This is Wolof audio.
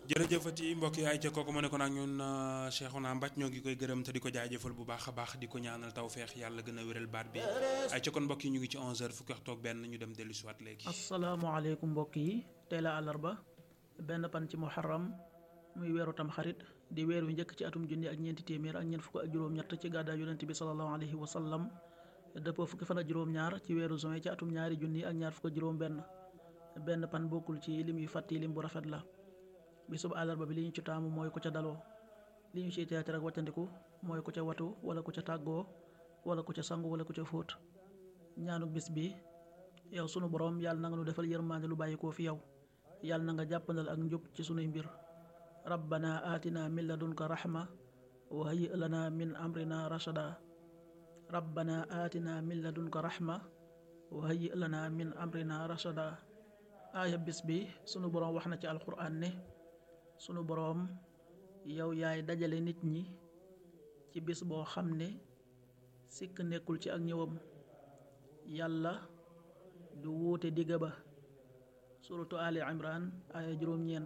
jërëjëfati mbokk yi ay ca kooku ma ne ko nag ñun Cheikhouna Mbathie ñoo ngi koy gërëm te di ko jaajëfal bu baax a baax di ko ñaanal tawfeex yàlla gën a wéral baat bi ay ca kon mbokk yi ñu ngi ci 11h fukki waxtu ak benn ñu dem dellu si waat léegi. asalaamaaleykum mbokk yi tey la àllarba benn pan ci muharram muy weeru tam xarit di weer wi njëkk ci atum junni ak ñeenti téeméer ak ñeent fukk ak juróom-ñett ci gàddaay yonent bi sallallahu alayhi wa sallam dëppoo fukki fan ak juróom-ñaar ci weeru juin ci atum ñaari junni ak ñaar fukk ak juróom-benn benn pan bokkul ci lim yu fàtti lim bu rafet la. bisub àllarba bi li ñu ci taamu mooy ku ca daloo li ñu ciy teetar ak wàccandiku mooy ku ca watu wala ku ca tàggoo wala ku ca sangu wala ku ca fóot ñaanuk bis bi yow sunu borom yàlla na nga nu defal yërmaande lu bàyyikoo fi yow yàlla na nga jàppandal ak njub ci sunuy mbir rabbana aatina min ladunka rahma wa hayyi lana min amrina rashada rabbana aatina min ladunka rahma wa hayyi lana min amrina rashada aaya bis bi sunu borom wax na ci alquran ne sunu boroom yow yaay dajale nit ñi ci bis boo xam ne sikk nekkul ci ak ñëwam yàlla du wuute digga ba suratu ali imran aaya juróom-ñeent